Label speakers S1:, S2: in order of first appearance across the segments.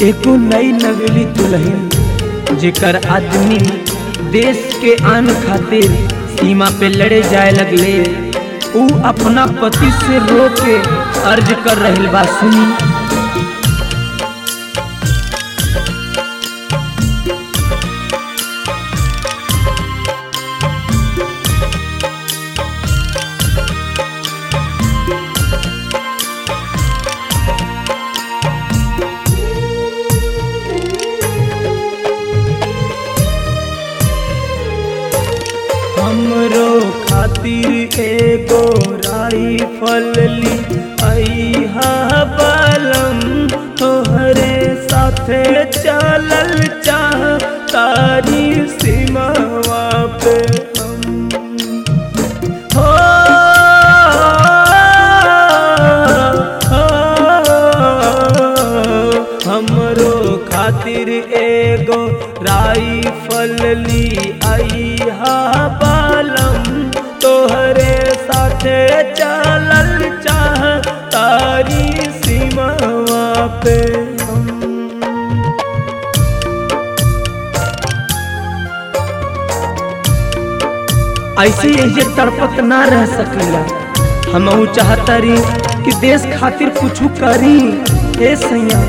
S1: एको नई नवेली दुल्हन जेकर आदमी देश के आन खातिर सीमा पे लड़े जाए लगले ऊ अपना पति से रो के अर्ज कर रहल बा सुनी हमरो खातिर एगो राइफल ली अइहा बलम तोहरे साथे चलल चाह तारी सीमावा पे हम हो हमरो खातिर एगो राइफल ली अइहा बालम तोहरे साथे चलल चाह तारी सीमावा पे हम ऐसे ये तड़पत ना रह सकेला हम चाहता रही कि देश खातिर कुछ करी ए सैया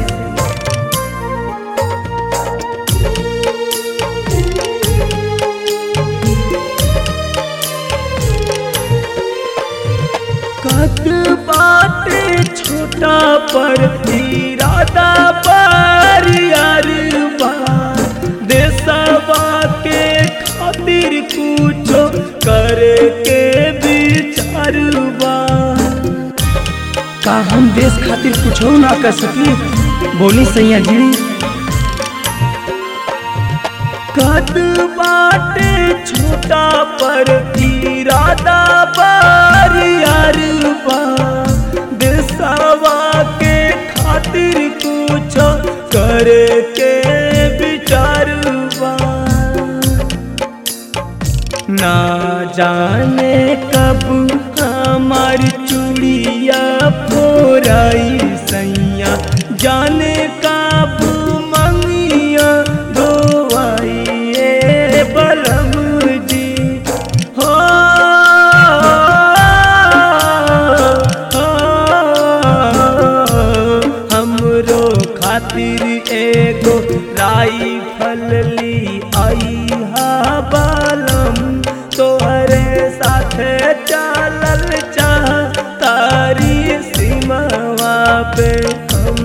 S1: कद बाटे छोटा पर इरादा पर यार बा देशवा के खातिर कुछो करके विचार बा का हम देश खातिर कुछ ना कर सकी बोली सैया जी कद बाटे छोटा पर इरादा पर यार बा देशवा के खातिर कुछ करके विचार बा ना जाने कब हमारी चूड़िया फोराई सैया जाने कब मंगिया धोवाइए बलम जी हो हमरो खातिर एगो राइफल ली अइहा बालम तोहरे साथे चलल चाह तारी सीमावा पे हम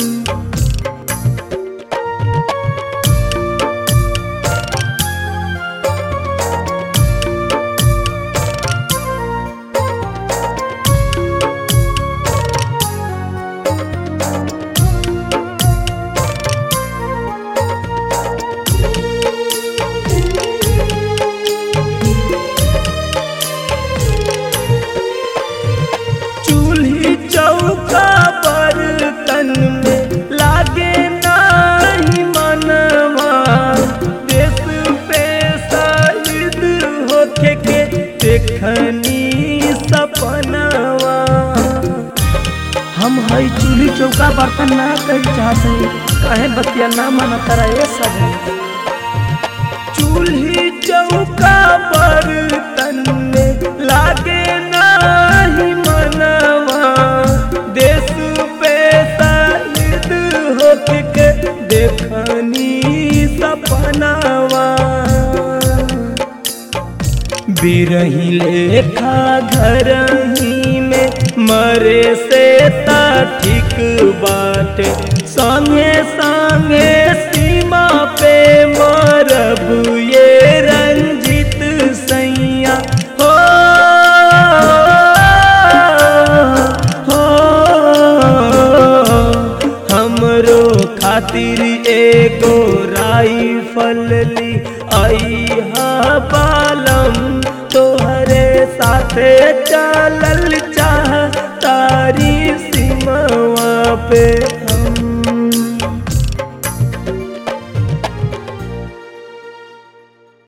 S1: चूल्ही चौका बर्तन में लागे नाही मनवा देश पे शहीद होके के देखनी सपनवा हम हई चूल्ही चौका बर्तन ना कर चाहते कहे बतिया ना माना तारा ये सब चूल्ही चौका बर्तन में लागे नाही मनवा देश पे शहीद होके के देखनी सपनावा बिरही लेखा घर ही में मरे से ता ठीक बाटे संगे संगे सीमा पे मरब ये रंजित सैया हो हो हमरो खातिर एगो राइफल ली अइहा बालम तोहरे साथे चलल चाह तारी सीमावा पे